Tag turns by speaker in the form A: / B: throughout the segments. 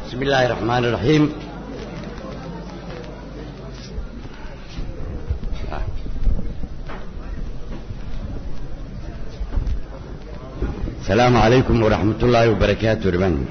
A: بسم الله الرحمن الرحيم السلام عليكم ورحمة الله وبركاته رمان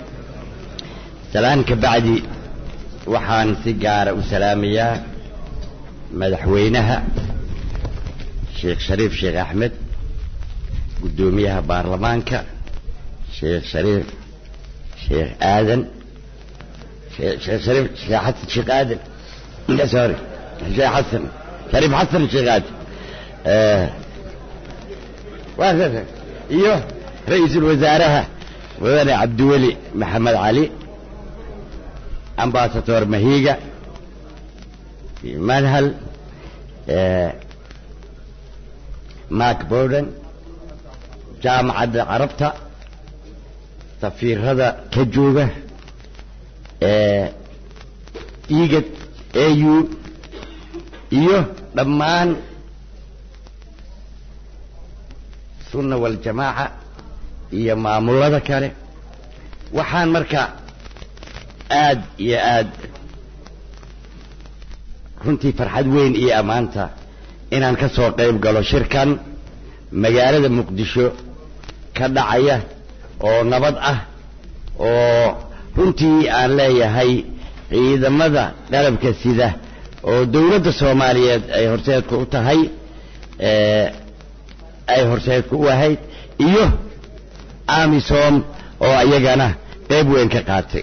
A: سلام كبعدي وحان سيجارة وسلامية مدحوينها شيخ شريف شيخ أحمد قدوميها بارلمانكا شيخ شريف شيخ آدم شيخ شريف شيخ حسن شيخ آدم لا سوري شيخ حسن شريف حسن شيخ آدم آه. وهكذا ايوه رئيس الوزراء وذا عبد الولي محمد علي امباسطور مهيجة في منهل آه. ماك بودن جامعة عربتها safiirada ka jooga igad au iyo dhammaan sunna waljamaaca iyo maamulada kale waxaan marka aad iyo aad runtii farxad weyn iyo ammaanta inaan ka soo qayb galo shirkan magaalada muqdisho ka dhacaya oo nabad ah oo runtii aan leeyahay ciidamada qalabka sida oo dowladda soomaaliyeed ay horseedku u tahay ay horseedku u ahayd iyo amisom oo iyagana qayb weyn ka qaatay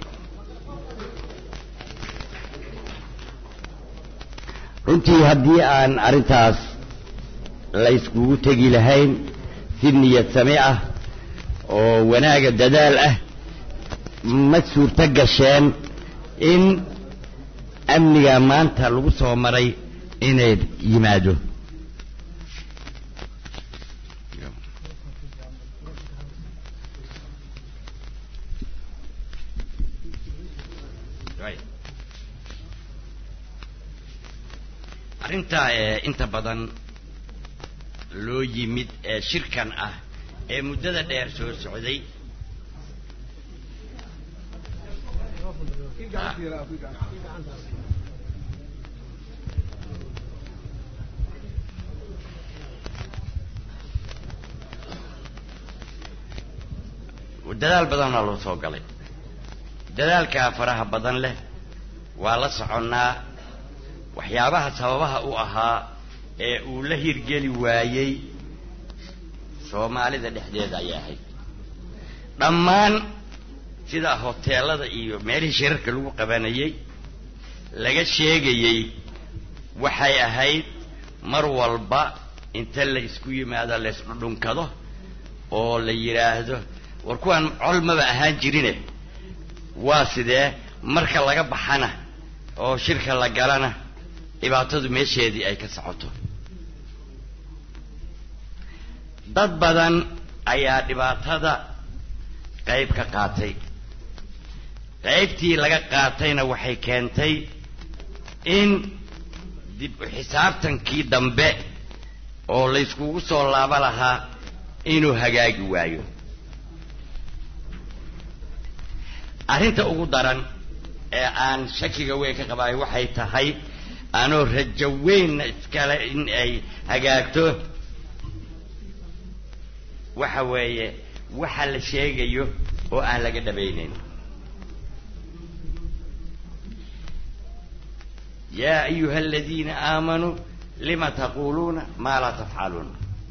A: runtii haddii aan arrintaas layskugu tegi lahayn si niyad same ah oo wanaaga dadaal ah ma suurto gasheen in amniga maanta lagu soo maray inay yimaado arrintaa inta badan loo yimid ee shirkan ah ee muddada dheer soo socday dadaal badanaa loo soo galay dadaalkaa faraha badan leh waa la soconnaa waxyaabaha sababaha u ahaa ee uu la hirgeli waayey soomaalida dhexdeeda ayay ahayd dhammaan sida hoteelada iyo meelihii shirarka lagu qabanayey laga sheegayey waxay ahayd mar walba inta la isku yimaado la isdhudhunkado oo la yidhaahdo war kuwaan col maba ahaan jirine waa sidee marka laga baxana oo shirka la galana dhibaatadu meesheedii ay ka socoto dad badan ayaa dhibaatada qayb ka qaatay qaybtii laga qaatayna waxay keentay in dib u xisaabtankii dambe oo layskugu soo laabo lahaa inuu hagaagi waayo arrinta ugu daran ee aan shakiga weyn ka qabaayo waxay tahay anoo rajo weynna iskale in ay hagaagto waxa weeye waxa la sheegayo oo aan laga dhabaynayn yaa ayuha aladiina aamanuu lima taquuluuna maa laa tafcaluun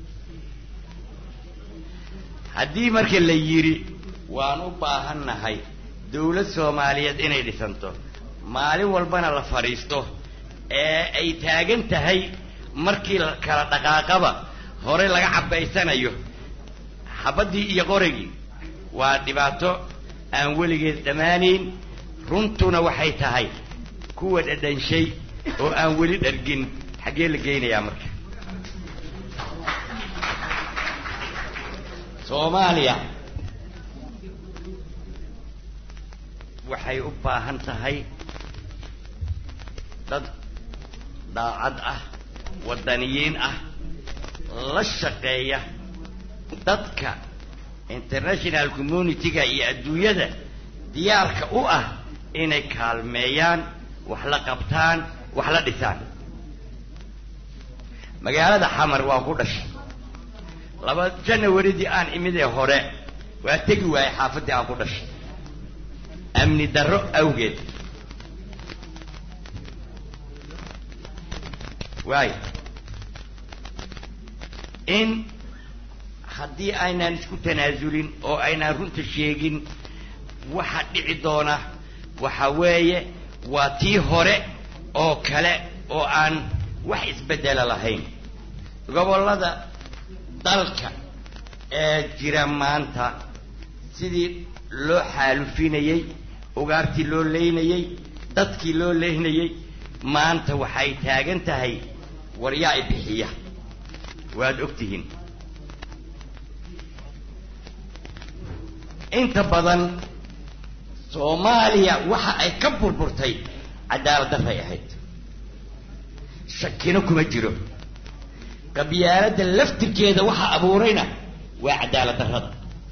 A: haddii marka la yidhi waan u baahannahay dawlad soomaaliyeed inay dhisanto maalin walbana la fadhiisto ee ay taagan tahay markii kala dhaqaaqaba hore laga cabbaysanayo xabaddii iyo qorigii waa dhibaato aan weligeed dhammaanayn runtuna waxay tahay kuwa dhadhanshay oo aan weli dhargin xaggee la geynayaa marka soomaaliya waxay u baahan tahay dad daacad ah waddaniyiin ah la shaqeeya dadka international community-ga iyo adduunyada diyaarka u ah inay kaalmeeyaan wax la qabtaan wax la dhisaan magaalada xamar waa ku dhashay laba janawaridii aan imid ee hore waa tegi waayey xaafaddii aan ku dhashay amni darro awgeed waayo in haddii aynaan isku tanaasulin oo aynaan runta sheegin waxa dhici doona waxa weeye waa tii hore oo kale oo aan wax isbeddela lahayn gobollada dalka ee jira maanta sidii loo xaalufinayey ugaartii loo leynayey dadkii loo leynayey maanta waxay taagan tahay waryaa i bixiya waad og tihiin inta badan soomaaliya waxa ay ka burburtay cadaalad darray ahayd shakino kuma jiro qabyaaladda laftirkeeda waxa abuurayna waa cadaalad darrada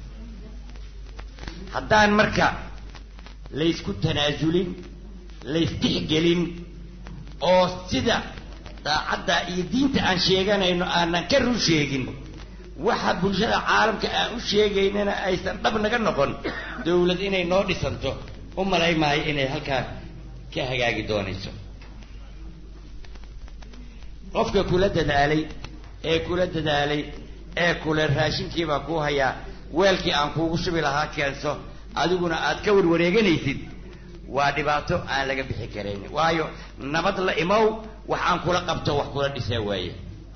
A: haddaan marka laysku tanaasulin laystixgelin oo sida daacadda iyo diinta aan sheeganayno aanan ka run sheegin waxa bulshada caalamka aan u sheegaynana aysan dhab naga noqon dawlad inay noo dhisanto u malay maayo inay halkaa ka hagaagi doonayso qofka kula dadaalay ee kula dadaalay ee kule raashinkiibaa kuu hayaa weelkii aan kuugu shubi lahaa keenso adiguna aad ka warwareeganaysid waa dhibaato aan laga bixi karayn waayo nabad la imow wax aan kula qabto wax kula dhisaa waaye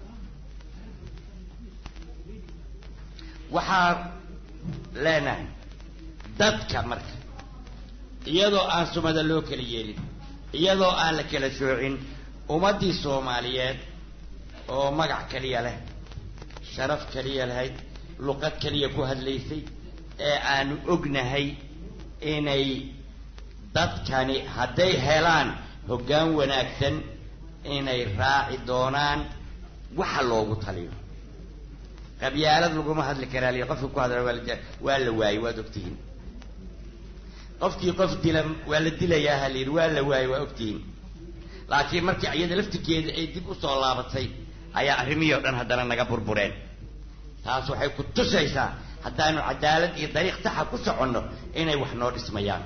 A: waxaa leenahay dadka marka iyadoo aan sumada loo kala yeelin iyadoo aan la kala soocin ummaddii soomaaliyeed oo magac keliya leh sharaf keliya lahayd luqad keliya ku hadlaysay ee aanu ognahay inay dadkani hadday helaan hoggaan wanaagsan inay raaci doonaan waxa loogu taliyo qabyaalad laguma hadli karaa li qofka ku hadla waa waa la waayey waad ogtihiin qofkii qof dila waa la dilayaa ha layidhi waa la waayey waa ogtihiin laakiin markii iyada laftirkeeda ay dib usoo laabatay ayaa arrimihii o dhan haddana naga burbureen taas waxay ku tusaysaa haddaanu cadaalad iyo dariiq saxa ku soconno inay wax noo dhismayaan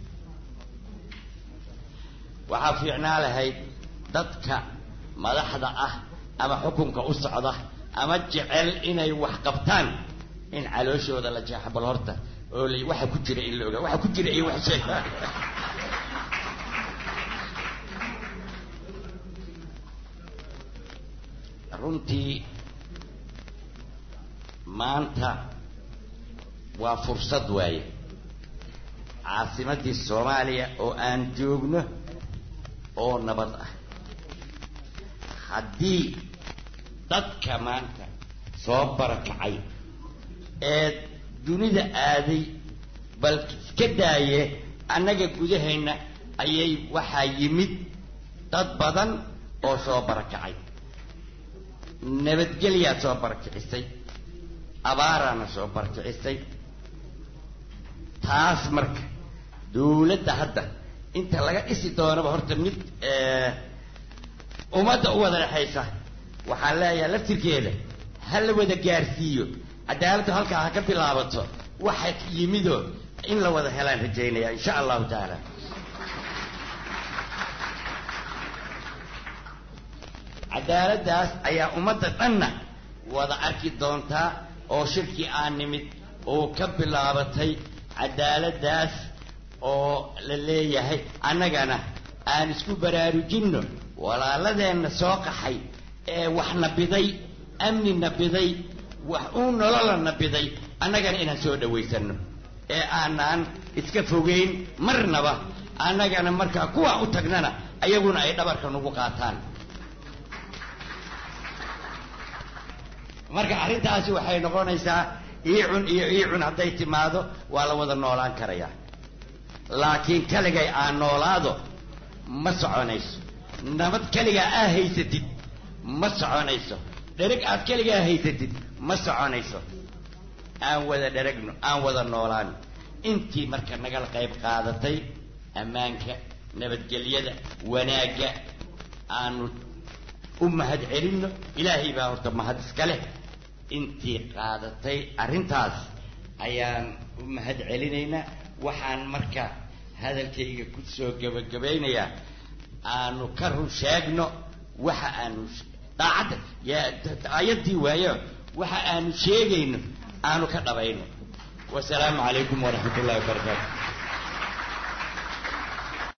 A: waxaa fiicnaa lahayd dadka madaxda ah ama xukunka u socda ama jecel inay wax qabtaan in calooshooda la jeexa bal horta oo la waxa ku jira in la ogaa waxa ku jira iyo wax sheegaa runtii maanta waa fursad waaye caasimaddii soomaaliya oo aan joogno oo nabad ah haddii dadka maanta soo barakacay ee dunida aaday bal iska daaye annaga gudahayna ayay waxaa yimid dad badan oo soo barakacay nabadgelyaa soo barakicisay abaaraana soo barakicisay taas marka dawladda hadda inta laga dhisi doonaba horta mid ummadda u wada dhexaysa waxaan leeyahay laftirkeeda ha la wada gaarsiiyo cadaaladdu halkaa ha ka bilaabato waxa yimidoo in la wada helaan rajaynaya insha allahu tacaala cadaaladdaas ayaa ummadda dhanna wada arki doontaa oo shirkii aan nimid oo ka bilaabatay cadaaladdaas oo la leeyahay annagana aan isku baraarujinno walaaladeenna soo qaxay ee wax nabiday amni nabiday wax uu nolola nabiday annagana inaan soo dhawaysanno ee aanaan iska fogeyn marnaba annagana markaa kuwaa u tagnana ayaguna ay dhabarka nagu qaataan marka arrintaasi waxay noqonaysaa iicun iyo iicun hadday timaado waa la wada noolaan karayaa laakiin keligay aan noolaado ma soconayso nabad keligaa aa haysatid ma soconayso dhereg aad keligaa haysatid ma soconayso aan wada dheragno aan wada noolaan intii marka nagala qayb qaadatay ammaanka nabadgelyada wanaagga aanu u mahad celinno ilaahay baa horta mahad iska leh intii qaadatay arrintaas ayaan u mahad celinaynaa waxaan marka hadalkayga ku soo gebagabaynayaa aanu ka run sheegno waxa aanu daacadda aayaddii waayo waxa aanu sheegayno aanu ka dhabayno wasalaamu calaykum waraxmat ullahi wabarakaatu